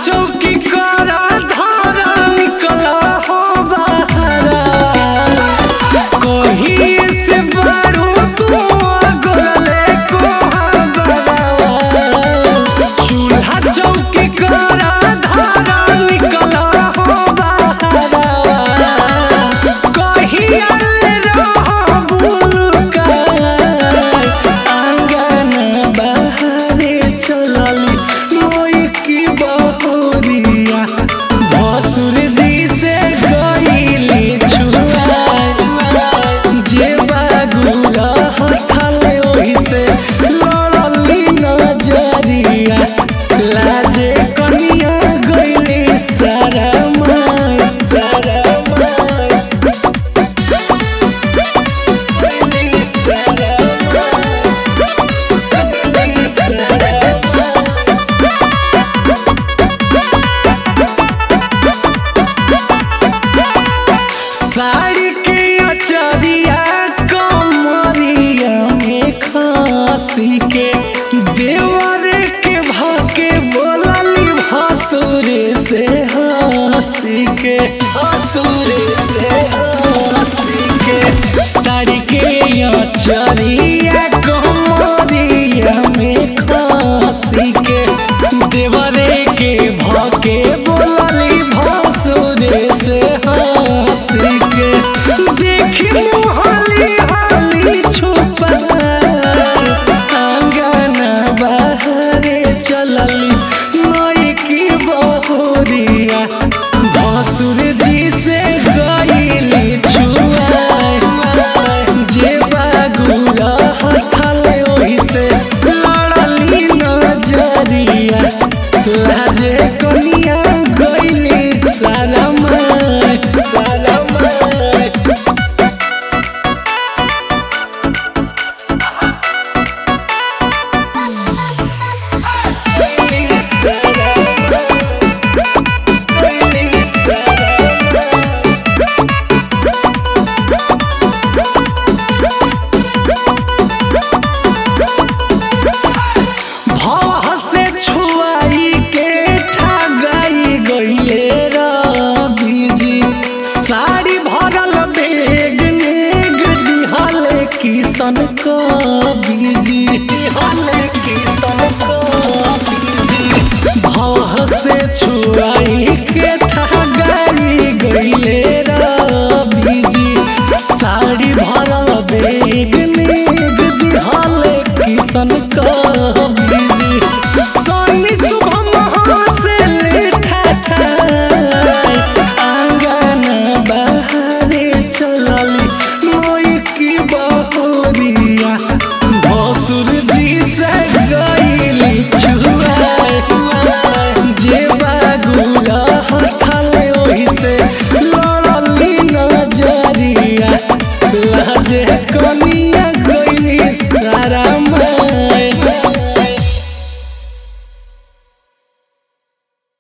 चौकी करा धारा निकला हो बहरा कहीं से बारू तू गोले को चूल्हा चौकी करा धारा निकला हो बहरा कहीं आले रहो बुलका आंगन बाहरे चलली मोई की बहुरिया भसुर जी से गईली छुआ जे बागुला हथले ओही से लड़ली नजरिया लाजे कनिया गईली सारा माय सारा माय गईली सारा माय गईली सारा माय साड़ी के अचरिया कमरिया में खासी के देवर के भाके बोलली भसुरे से हंसी के हंसुरे से हंसी के साड़ी के अचरिया कमरिया में खासी के देवरे के भाके बोलली भसुरे से हंसी के देखी मुहाली हाली छुपा आंगन बाहरे चलली नई की बहुरिया भसुर जी से गईली छुआ जे बागुला हथले ओही से लड़ली नजरिया लाजे कनिया